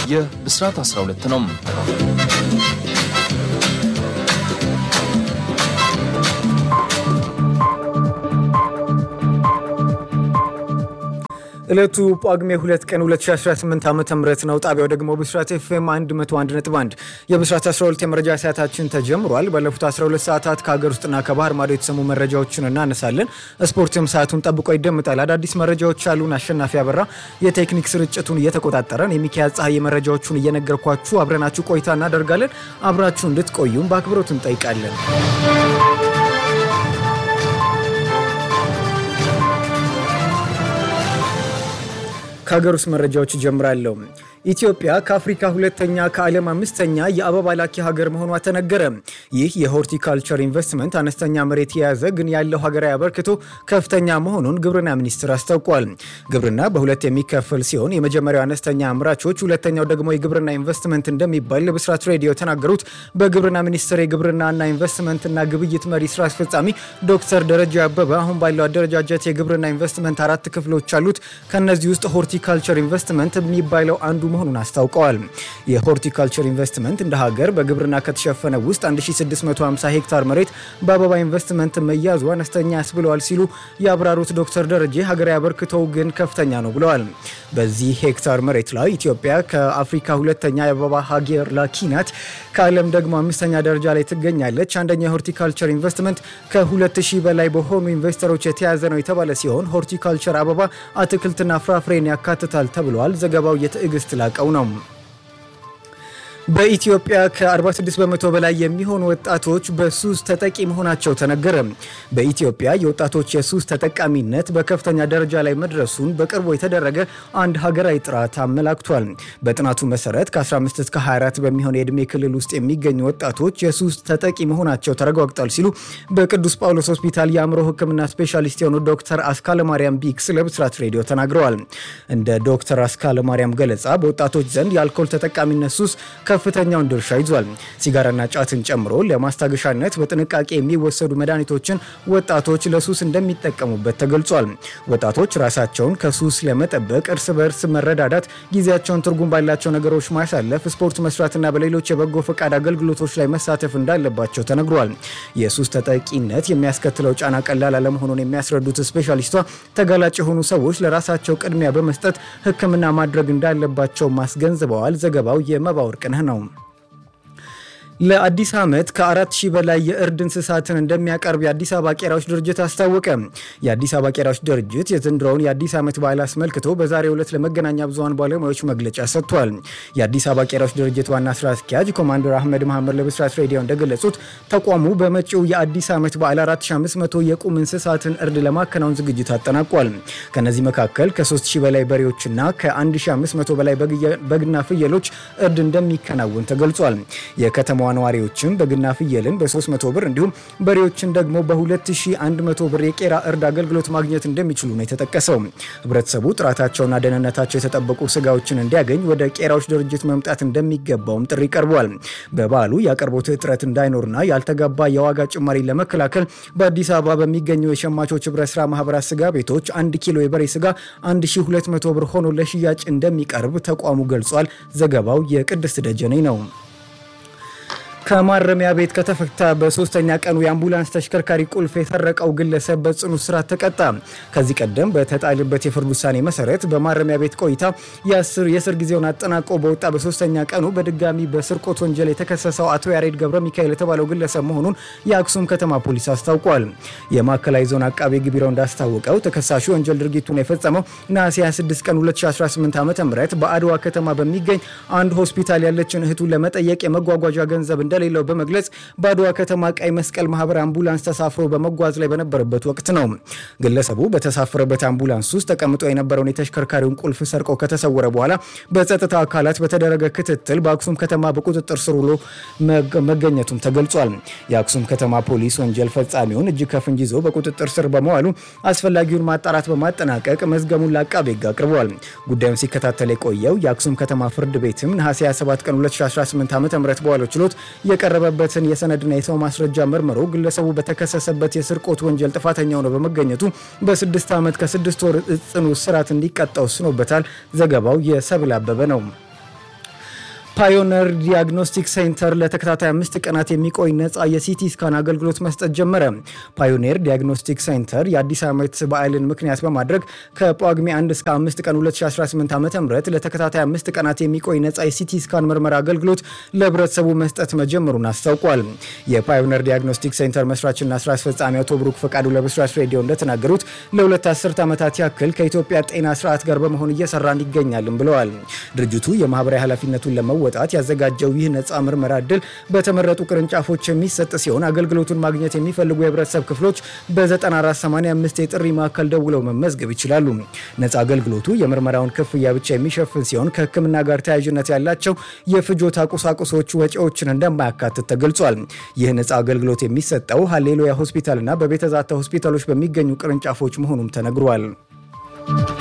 ይህ ብስራት 12 ነው። ዕለቱ ጳጉሜ 2 ቀን 2018 ዓ ም ነው። ጣቢያው ደግሞ ብስራት ኤፍኤም 101.1 የብስራት 12 የመረጃ ሰዓታችን ተጀምሯል። ባለፉት 12 ሰዓታት ከሀገር ውስጥና ከባህር ማዶ የተሰሙ መረጃዎችን እናነሳለን። ስፖርትም ሰዓቱን ጠብቆ ይደምጣል። አዳዲስ መረጃዎች አሉን። አሸናፊ አበራ የቴክኒክ ስርጭቱን እየተቆጣጠረን፣ የሚካያ ፀሐይ መረጃዎቹን እየነገርኳችሁ አብረናችሁ ቆይታ እናደርጋለን። አብራችሁ እንድትቆዩም በአክብሮት እንጠይቃለን። ከሀገር ውስጥ መረጃዎች ጀምራለሁ። ኢትዮጵያ ከአፍሪካ ሁለተኛ ከዓለም አምስተኛ የአበባ ላኪ ሀገር መሆኗ ተነገረ። ይህ የሆርቲካልቸር ኢንቨስትመንት አነስተኛ መሬት የያዘ ግን ያለው ሀገራዊ አበርክቶ ከፍተኛ መሆኑን ግብርና ሚኒስቴር አስታውቋል። ግብርና በሁለት የሚከፈል ሲሆን የመጀመሪያው አነስተኛ አምራቾች፣ ሁለተኛው ደግሞ የግብርና ኢንቨስትመንት እንደሚባል ለብስራት ሬዲዮ የተናገሩት በግብርና ሚኒስቴር የግብርናና ኢንቨስትመንትና ግብይት መሪ ስራ አስፈጻሚ ዶክተር ደረጃ አበበ አሁን ባለው አደረጃጀት የግብርና ኢንቨስትመንት አራት ክፍሎች አሉት። ከነዚህ ውስጥ ሆርቲካልቸር ኢንቨስትመንት የሚባለው አንዱ መሆኑን አስታውቀዋል። የሆርቲካልቸር ኢንቨስትመንት እንደ ሀገር በግብርና ከተሸፈነ ውስጥ 1650 ሄክታር መሬት በአበባ ኢንቨስትመንት መያዙ አነስተኛ ያስብለዋል ሲሉ ያብራሩት ዶክተር ደረጀ ሀገራዊ አበርክቶው ግን ከፍተኛ ነው ብለዋል። በዚህ ሄክታር መሬት ላይ ኢትዮጵያ ከአፍሪካ ሁለተኛ የአበባ ሀገር ላኪ ናት። ከዓለም ደግሞ አምስተኛ ደረጃ ላይ ትገኛለች። አንደኛ የሆርቲካልቸር ኢንቨስትመንት ከ2000 በላይ በሆኑ ኢንቨስተሮች የተያዘ ነው የተባለ ሲሆን ሆርቲካልቸር አበባ፣ አትክልትና ፍራፍሬን ያካትታል ተብሏል። ዘገባው የትዕግስት ላቀው ነው። በኢትዮጵያ ከ46 በመቶ በላይ የሚሆኑ ወጣቶች በሱስ ተጠቂ መሆናቸው ተነገረ። በኢትዮጵያ የወጣቶች የሱስ ተጠቃሚነት በከፍተኛ ደረጃ ላይ መድረሱን በቅርቡ የተደረገ አንድ ሀገራዊ ጥናት አመላክቷል። በጥናቱ መሰረት ከ15 እስከ 24 በሚሆን የዕድሜ ክልል ውስጥ የሚገኙ ወጣቶች የሱስ ተጠቂ መሆናቸው ተረጋግጧል ሲሉ በቅዱስ ጳውሎስ ሆስፒታል የአእምሮ ሕክምና ስፔሻሊስት የሆኑ ዶክተር አስካለ ማርያም ቢክስ ለብስራት ሬዲዮ ተናግረዋል። እንደ ዶክተር አስካለ ማርያም ገለጻ በወጣቶች ዘንድ የአልኮል ተጠቃሚነት ሱስ ከፍተኛውን ድርሻ ይዟል። ሲጋራና ጫትን ጨምሮ ለማስታገሻነት በጥንቃቄ የሚወሰዱ መድኃኒቶችን ወጣቶች ለሱስ እንደሚጠቀሙበት ተገልጿል። ወጣቶች ራሳቸውን ከሱስ ለመጠበቅ እርስ በእርስ መረዳዳት፣ ጊዜያቸውን ትርጉም ባላቸው ነገሮች ማሳለፍ፣ ስፖርት መስራትና በሌሎች የበጎ ፈቃድ አገልግሎቶች ላይ መሳተፍ እንዳለባቸው ተነግሯል። የሱስ ተጠቂነት የሚያስከትለው ጫና ቀላል አለመሆኑን የሚያስረዱት ስፔሻሊስቷ ተጋላጭ የሆኑ ሰዎች ለራሳቸው ቅድሚያ በመስጠት ሕክምና ማድረግ እንዳለባቸው ማስገንዝበዋል። ዘገባው የመባ ወርቅነህ ነው። ለአዲስ ዓመት ከአራት ሺህ በላይ የእርድ እንስሳትን እንደሚያቀርብ የአዲስ አበባ ቄራዎች ድርጅት አስታወቀ። የአዲስ አበባ ቄራዎች ድርጅት የዘንድሮውን የአዲስ ዓመት በዓል አስመልክቶ በዛሬው ዕለት ለመገናኛ ብዙኃን ባለሙያዎች መግለጫ ሰጥቷል። የአዲስ አበባ ቄራዎች ድርጅት ዋና ስራ አስኪያጅ ኮማንደር አህመድ መሐመድ ለብስራት ሬዲዮ እንደገለጹት ተቋሙ በመጪው የአዲስ ዓመት በዓል 4500 የቁም እንስሳትን እርድ ለማከናወን ዝግጅት አጠናቋል። ከነዚህ መካከል ከ3000 በላይ በሬዎችና ከ1500 በላይ በግና ፍየሎች እርድ እንደሚከናወን ተገልጿል። የከተማ ነዋሪዎችም በግና ፍየልን በ300 ብር እንዲሁም በሬዎችን ደግሞ በ2100 ብር የቄራ እርድ አገልግሎት ማግኘት እንደሚችሉ ነው የተጠቀሰው። ህብረተሰቡ ጥራታቸውና ደህንነታቸው የተጠበቁ ስጋዎችን እንዲያገኝ ወደ ቄራዎች ድርጅት መምጣት እንደሚገባውም ጥሪ ቀርቧል። በበዓሉ የአቅርቦት እጥረት እንዳይኖርና ያልተገባ የዋጋ ጭማሪ ለመከላከል በአዲስ አበባ በሚገኙ የሸማቾች ህብረት ስራ ማህበራት ስጋ ቤቶች አንድ ኪሎ የበሬ ስጋ 1200 ብር ሆኖ ለሽያጭ እንደሚቀርብ ተቋሙ ገልጿል። ዘገባው የቅድስት ደጀኔ ነው። ከማረሚያ ቤት ከተፈታ በሶስተኛ ቀኑ የአምቡላንስ ተሽከርካሪ ቁልፍ የሰረቀው ግለሰብ በጽኑ እስራት ተቀጣ። ከዚህ ቀደም በተጣለበት የፍርድ ውሳኔ መሰረት በማረሚያ ቤት ቆይታ የእስር ጊዜውን አጠናቆ በወጣ በሶስተኛ ቀኑ በድጋሚ በስርቆት ወንጀል የተከሰሰው አቶ ያሬድ ገብረ ሚካኤል የተባለው ግለሰብ መሆኑን የአክሱም ከተማ ፖሊስ አስታውቋል። የማዕከላዊ ዞን አቃቤ ሕግ ቢሮ እንዳስታወቀው ተከሳሹ ወንጀል ድርጊቱን የፈጸመው ነሐሴ 26 ቀን 2018 ዓ ም በአድዋ ከተማ በሚገኝ አንድ ሆስፒታል ያለችን እህቱን ለመጠየቅ የመጓጓዣ ገንዘብ እንደ እንደሌለው በመግለጽ በአድዋ ከተማ ቀይ መስቀል ማህበር አምቡላንስ ተሳፍሮ በመጓዝ ላይ በነበረበት ወቅት ነው። ግለሰቡ በተሳፈረበት አምቡላንስ ውስጥ ተቀምጦ የነበረውን የተሽከርካሪውን ቁልፍ ሰርቆ ከተሰወረ በኋላ በጸጥታ አካላት በተደረገ ክትትል በአክሱም ከተማ በቁጥጥር ስር ውሎ መገኘቱም ተገልጿል። የአክሱም ከተማ ፖሊስ ወንጀል ፈጻሚውን እጅ ከፍንጅ ይዞ በቁጥጥር ስር በመዋሉ አስፈላጊውን ማጣራት በማጠናቀቅ መዝገቡን ለአቃቤ ሕግ አቅርቧል። ጉዳዩን ሲከታተል የቆየው የአክሱም ከተማ ፍርድ ቤትም ነሐሴ 27 ቀን 2018 ዓ ም በዋለው ችሎት የቀረበበትን የሰነድና የሰው ማስረጃ መርምሮ ግለሰቡ በተከሰሰበት የስርቆት ወንጀል ጥፋተኛ ሆኖ በመገኘቱ በስድስት ዓመት ከስድስት ወር ጽኑ እስራት እንዲቀጣ ወስኖበታል። ዘገባው የሰብል አበበ ነው። ፓዮነር ዲያግኖስቲክ ሴንተር ለተከታታይ አምስት ቀናት የሚቆይ ነፃ የሲቲ ስካን አገልግሎት መስጠት ጀመረ። ፓዮኔር ዲያግኖስቲክ ሴንተር የአዲስ ዓመት በዓልን ምክንያት በማድረግ ከጳጉሜ 1 እስከ 5 ቀን 2018 ዓ ም ለተከታታይ አምስት ቀናት የሚቆይ ነፃ የሲቲ ስካን ምርመራ አገልግሎት ለህብረተሰቡ መስጠት መጀመሩን አስታውቋል። የፓዮነር ዲያግኖስቲክ ሴንተር መስራችና ስራ አስፈጻሚ አቶ ብሩክ ፈቃዱ ለብስራት ሬዲዮ እንደተናገሩት ለሁለት አስርት ዓመታት ያክል ከኢትዮጵያ ጤና ስርዓት ጋር በመሆን እየሰራን ይገኛልም ብለዋል። ድርጅቱ የማህበራዊ ኃላፊነቱን ለመወጣት ያዘጋጀው ይህ ነፃ ምርመራ እድል በተመረጡ ቅርንጫፎች የሚሰጥ ሲሆን አገልግሎቱን ማግኘት የሚፈልጉ የህብረተሰብ ክፍሎች በ9485 የጥሪ ማዕከል ደውለው መመዝገብ ይችላሉ። ነፃ አገልግሎቱ የምርመራውን ክፍያ ብቻ የሚሸፍን ሲሆን ከህክምና ጋር ተያያዥነት ያላቸው የፍጆታ ቁሳቁሶች ወጪዎችን እንደማያካትት ተገልጿል። ይህ ነፃ አገልግሎት የሚሰጠው ሀሌሉያ ሆስፒታልና በቤተዛታ ሆስፒታሎች በሚገኙ ቅርንጫፎች መሆኑም ተነግሯል።